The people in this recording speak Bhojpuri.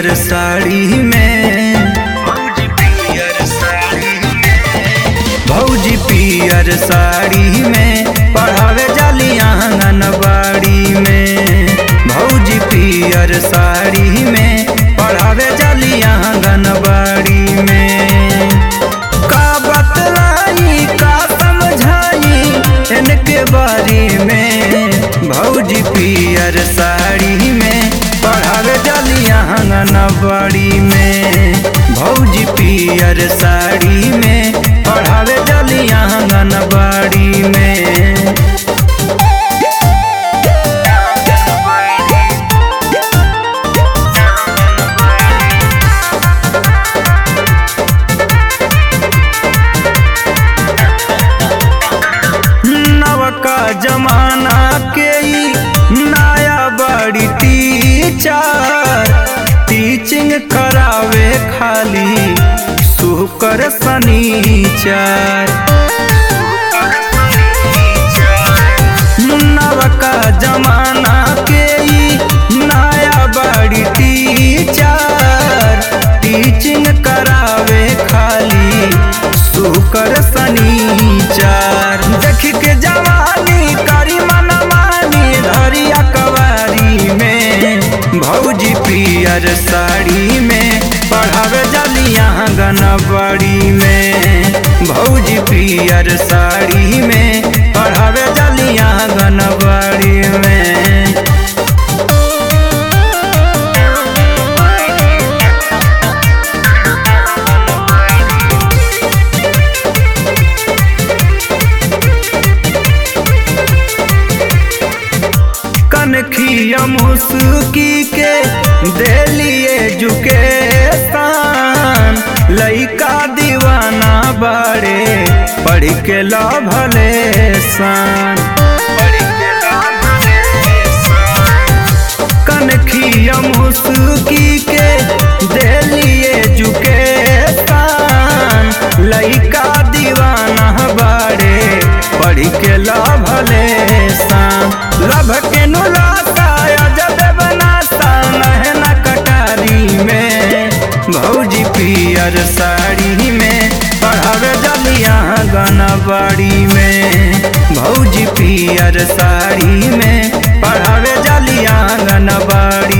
पियर साड़ी में भौजी पियर साड़ी में भौजी पियर साड़ी में पढ़ावे जाली आंगनबाड़ी में भौजी पियर साड़ी में पढ़ावे जाली आंगनबाड़ी में का बतलाई का समझाई इनके बारे में भौजी पियर साड़ी में पढ़ावे जाली आंगनबाड़ी में भौजी पियर साड़ी में पढ़ावे जाली आंगनबाड़ी में नवका जमाना के ई नया बड़ी टीचर टीचिंग करावे खाली सुकर सनीचर नवका जमाना के ई नया बड़ी टीचर टीचिंग करावे खाली सुकर सनीचर देख के जवानी करी मनमानी धरिया कवारी में भौजी पियर साड़ी में पढ़ावे जलिया गनबड़ी में भौजी पियर साड़ी में पढ़ावे जलिया गनबड़ी में कनखिया मुस्की के दिली एजुकेशन लइका दीवाना बाड़े पढ़ के ला भले सान कनखिया मुस्की के दिली एजुकेशन लइका दीवाना बाड़े पढ़ के ला भले सान लभ के नुलाता जब बनाता नहना कटारी में भौजी पियर साड़ी में पढ़ावे जलिया गनबाड़ी में भौजी पियर साड़ी में पढ़ावे जलिया गनबाड़ी